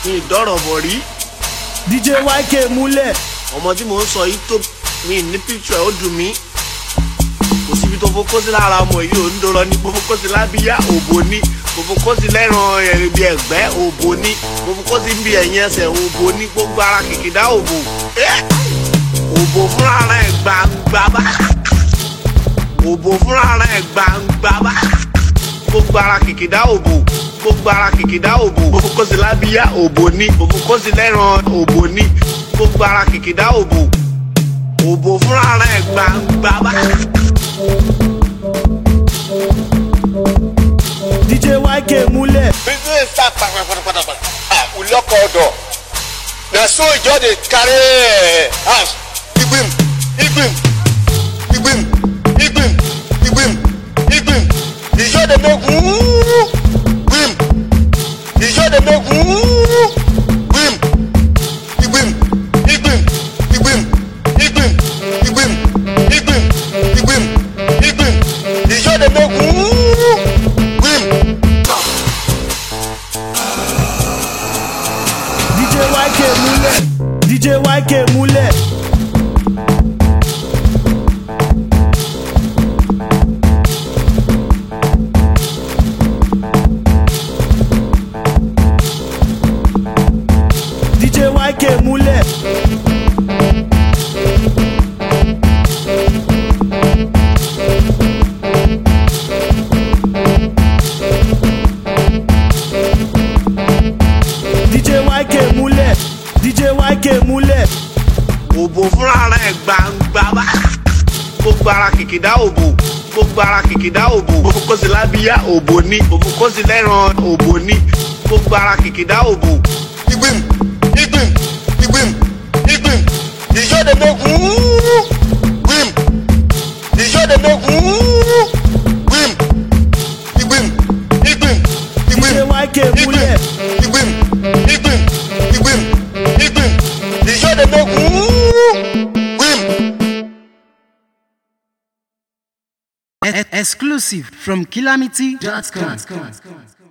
mi ì dọ́rọ̀ bọ̀ rí dj yk múlẹ̀ ọmọ tí mò ń sọ yìí tó mi ní picture ó dùn mí kò síbi tó fokó sí lára ọmọ yìí ò ń dọrọ ní mo fokó sí lábíyá òbò ní mo fokó sí lẹ́ràn ẹ̀rìbí ẹ̀gbẹ́ òbò ní mo fokó sí bí ẹ̀yìn ẹsẹ̀ òbò ní gbogbo ara kìkìdá òbò Eh! òbò fúnra rẹ̀ gbangba bá òbò fúnra rẹ̀ gbangba bá gbogbo ara kìkìdá òbò gbogbo ara kìkìdá òbò mo fokó sí lábíyá òbò ní mo fokó sí lẹ́ràn òbò ní gbogbo ara kìkìdá òbò òbò fúnra rẹ̀ gbangba bá. dj yk múlẹ̀ business start kpatakpatakpata ah we lock all door na so e just dey carry eh, house igbim igbim igbim igbim igbim igbim e just dey make wuuu gbim e just dey make wuuu gbim igbim igbim igbim igbim igbim igbim igbim igbim e just dey make wuuu gbim. dj yk múlẹ̀ dj yk múlẹ̀ dj yk múlẹ̀ dj yk múlẹ̀ dj yk múlẹ̀ òbò fúnra rẹ̀ gbangba bá gbogbo ara kìkìdá òbò gbogbo ara kìkìdá òbò mo fokó sí lábíyá òbò ní mo fokó sí lẹ́ràn òbò ní gbogbo ara kìkìdá òbò igbim igbim igbim igbim ìjọ de make wuuu gbim ìjọ de make wuuu gbim igbim igbim igbim dj yk múlẹ̀ igbim igbim igbim igbim ìjọ de make wuuu gbim. Exclusive from calamity.com.